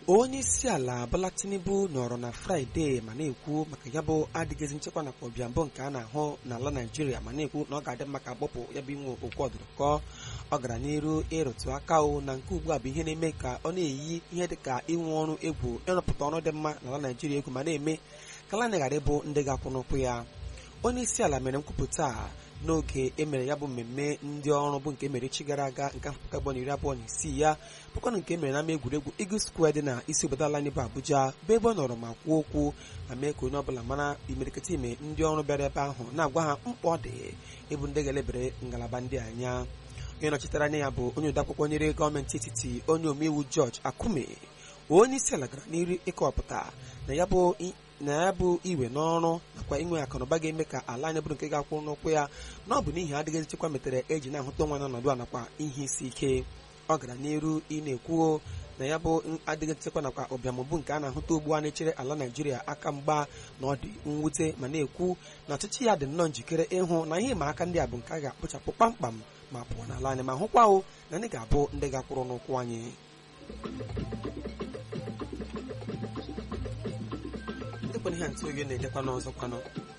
onye isi ala Bola Tinubu nọrọ na fraịde ma na-ekwu maka ya bụ adịghịzi nchekwa nakwa ọbịambụ nke a na-ahụ n'ala naijiria ma na-ekwu na ọ ga-adị mma ka akpọpụ ya bụ inwe okwu ọdụrụkọ ọ gara n'iru ịrụtụ aka o na nke ugbu a bụ ihe na-eme ka ọ na-eyi ihe dị ka inwe ọrụ egwu ịrụpụta ọrụ dị mma n'ala naijiria egwu ma na-eme ka ala ghara ịbụ ndị ga-akwụ n'ụkwụ ya onye isi ala mere nkwupụta a n'oge emere ya bụ mmemme ndị ọrụ bụ nke mere echi gara aga nke afọ abụọ na iri abụọ na isii ya bụkwanụ nke mere n'ama egwuregwu Eagle Square dị na isi obodo ala anyị bụ Abuja bụ ebe ọ nọrọ ma kwuo okwu ma mee ka onye ọbụla mara imerikịta ime ndị ọrụ bịara ebe ahụ na-agwa ha mkpa ọ dị ịbụ ndị ga-elebere ngalaba ndị anya onye nọchitere anya ya bụ onye odeakwụkwọ nyere gọọmenti etiti onye omeiwu George Akume onye isi ala gara n'iru ịkọwapụta na ya bụ na ya bụ iwe n'ọrụ nakwa inwe akụnụba ga-eme ka ala anyị bụrụ nke ga-akwụ n'ụkwụ ya na ọ bụ n'ihi adịghị nchekwa metere eji na-ahụta nwa n'ọnọdụ a nakwa ihe isi ike ọ gara n'iru ị na-ekwuo na ya bụ adịghị nchekwa nakwa ụbịamụbụ nke a na-ahụta ugbu a na-echere ala naijiria aka mgba na ọ dị mwute ma na-ekwu na ọchịchị ya dị nnọọ njikere ịhụ na ihe ịma aka ndị a bụ nke a ga-akpụchapụ kpamkpam ma pụọ n'ala anyị ma hụkwa o na ndị ga-abụ ndị ga-akwụrụ n'ụkwụ anyị dịkwana ihe ntụ oge na-edekwa n'ọzọ kwanụ